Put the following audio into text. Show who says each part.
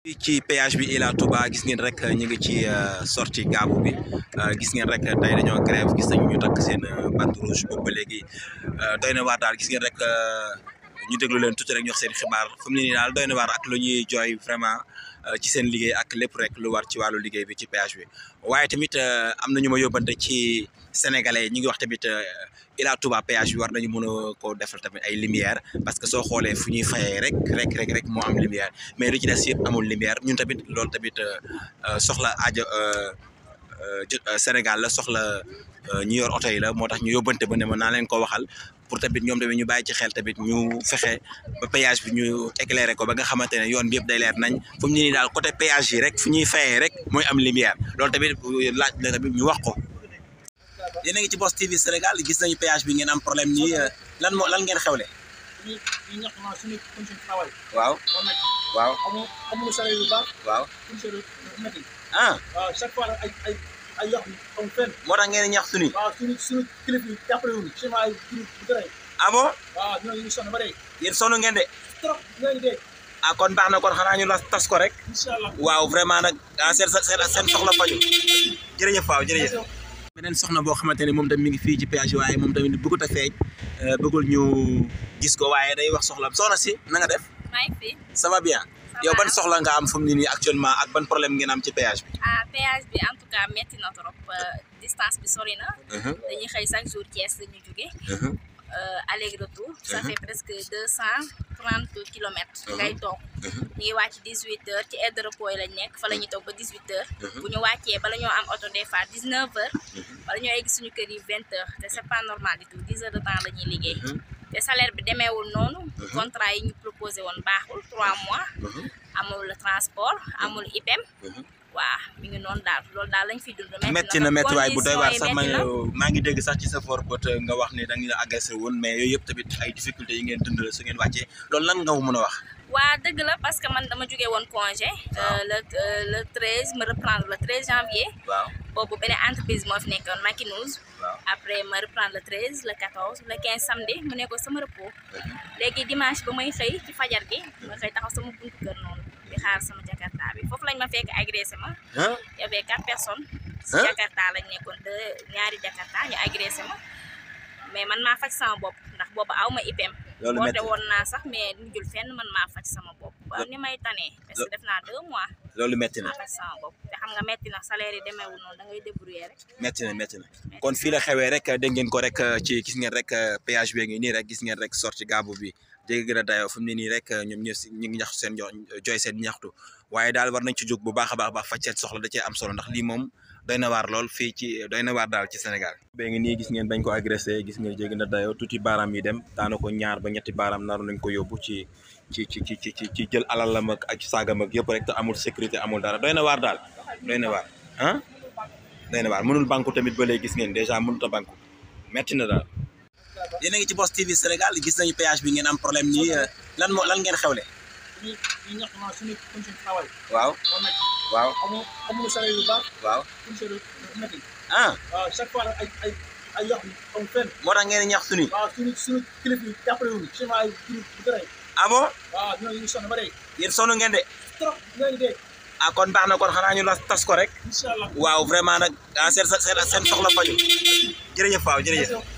Speaker 1: ci péage bi Ila Touba gis ngeen rek ñu ngi ci sortie gaabu bi gis ngeen rek tey dañoo grève gis nañu ñu takk seen bande rouge boobu ba léegi doy na waar daal gis ngeen rek ñu déglu leen tuuti rek ñu wax seen xibaar fu mu ne nii daal doy na waar ak lu ñuy jooy vraiment ci seen liggéey ak lépp rek lu war ci wàllu liggéey bi ci péage bi waaye tamit am na ñu ma yóbbante ci sénégalais ñu ngi wax tamit Ila Touba péage bi war nañu mën a koo defal tamit ay lumière parce que soo xoolee fu ñuy fayee rek rek rek rek moo am lumière mais lu ci des yëpp amul lumière ñun tamit loolu tamit soxla aajo Sénégal la soxla ñu yor oto yi la moo tax ñu yóbbante ba ne ma naa leen ko waxal pour tamit ñoom tamit ñu bàyyi ci xel tamit ñu fexe ba péage bi ñu éclairé ko ba nga xamante ne yoon bi yëpp day leer nañ fu mu ne nii daal côté péage yi rek fu ñuy fayee rek mooy am lumière loolu tamit laaj na tamit ñu wax ko. yéen a ngi ci Boss TV Sénégal gis nañu péage bi ngeen am problème nii lan moo lan ngeen xewle.
Speaker 2: ñu ñu ñax ma suñu condition de travail.
Speaker 1: waaw
Speaker 2: moo métti.
Speaker 1: waaw
Speaker 2: amoo amoo salaire yu baax.
Speaker 1: waaw.
Speaker 2: condition de métti.
Speaker 1: ah
Speaker 2: waaw chaque fois ay ay ay yox am fenn.
Speaker 1: moo tax ngeen ñax suñu.
Speaker 2: waaw suñu suñu kilifa yi jàppale wuñu ciment ay kilifa bu gërëm.
Speaker 1: ah bon
Speaker 2: waaw ñooñu ñu sonn ba dee.
Speaker 1: yéen sonn ngeen de.
Speaker 2: trop ñooñu dee.
Speaker 1: ah kon baax na kon xanaa ñu la tas ko rek.
Speaker 2: incha allah.
Speaker 1: waaw vraiment nag ah seen seen seen soxla faju jërëjëf waaw jërëjëf. beneen soxna boo xamante ne moom tamit mi ngi fii ci péage waaye moom tamit bëggut a feeñ bëggul ñu gis ko waaye day wax soxla soxna si na nga def
Speaker 3: maa ngi fi.
Speaker 1: ça va bien yow ban soxla nga am fu mu ne nii actuellement ak ban problème ngeen am ci péage bi.
Speaker 3: ah péage bi en tout cas métti na trop distance bi sori na. dañuy xëy chaque jour Thiès la ñu jóge aller retour. ça fait presque deux cent trente kilomètres. ngay toog ñu ngi wàcc dix huit heures ci aire de repos yi lañ nekk fa la ñuy toog ba dix huit heures. bu ñu wàccee bala ñoo am oto des fois dix neuf heures. bala ñoo egg suñu kër yi vingt heures te c' est pas normal du tout dix heures de temps la ñuy liggéey. te salaire bi demeewul noonu. contrat yi ñu proposé woon baaxul trois mois. amul transport amul IPM. waaw mi ngi noonu daal loolu daal lañ fi dund.
Speaker 1: metti na metti waay bu doy waar sax
Speaker 3: conditions yi métti na.
Speaker 1: maa ngi dégg sax ci sa for bët nga wax ni da nga agressé woon mais yooyu yëpp tamit ay difficultés yi ngeen dund la su ngeen wàccee loolu lan nga mën a wax.
Speaker 3: waa dëgg la parce que man dama jógee woon congé. le le treize ma reprendre le treize janvier.
Speaker 1: waaw
Speaker 3: boobu beneen entreprise moo fi nekkoon Makineuse.
Speaker 1: waaw
Speaker 3: après ma reprendre le treize le quatorze le quinze samedi mu nekkoon sama repos. léegi dimanche ba may xëy ci fajar gi ma xëy taxaw sama buntu kër noonu di xaar sama jakarta bi foofu lañ ma fekk agressé ma.
Speaker 1: ah
Speaker 3: y avait quatre personnes. si
Speaker 1: Hein?
Speaker 3: jakarta lañ nekkoon de ñaari jakarta ñu agressé ma mais man maa faj sama bopp ndax boobu aw ma IPM.
Speaker 1: loolu
Speaker 3: woote
Speaker 1: métti
Speaker 3: woon naa sax mais mujjul fenn man maa faj sama bopp ba ni may tanee parce que def naa deux mois
Speaker 1: loolu métti na
Speaker 3: maa faj sama bopp te xam nga metti na salaire yi demeewul noonu da ngay débrouiller rek
Speaker 1: métti na métti na kon fii la xewee rek dégg ngeen ko rek ci gis ngeen rek péage bi ngi nii rek gis ngeen rek sorti gaabu bi jéggi gën a dayoo fu mu ne nii rek ñoom ñëpp si ñu ngi ñaxtu seen jo jooy seen ñaxtu waaye daal war nañ ci jóg bu baax a baax baax faj seen soxla da cee am solo ndax lii moom doy na waar lool fii ci doy na waar daal ci Sénégal. bee ngi nii gis ngeen bañ ko agressé gis ngeen jéggi na dayoo tuuti baaraam yi dem daana ko ñaar ba ñetti baaraam naroon nañ ko yóbbu ci ci ci ci ci ci jël alalam ak ak saagam ak yëpp rek te amul sécurité amul dara doy na waar daal doy na waar ah doy na waar mënul banku tamit ba léegi gis ngeen dèjà mënut a banku metti na daal. yéen a ngi ci Boss TV Sénégal gis nañu péage bi ngeen am problème nii lan moo lan ngeen xewle.
Speaker 2: ñu ñu ñax ma suñu condition de travail.
Speaker 1: waaw
Speaker 2: moo métti.
Speaker 1: waaw
Speaker 2: amoo amoo salaire yu baax.
Speaker 1: waaw
Speaker 2: condition de métti.
Speaker 1: ah
Speaker 2: waaw chaque fois ay ay ay yox am fenn.
Speaker 1: moo tax ngeen ñax suñu.
Speaker 2: waaw suñu suñu kilifa yi jàppale wuñu ciment ay kilifa bu gërëm.
Speaker 1: ah bon
Speaker 2: waaw ñooñu ñu sonn ba dee.
Speaker 1: yéen sonn ngeen de.
Speaker 2: trop ñooñu dee.
Speaker 1: ah kon baax na kon xanaa ñu la tas ko rek.
Speaker 2: incha allah.
Speaker 1: waaw vraiment nag ah seen seen seen soxla faju jërëjëf waaw jërëjëf.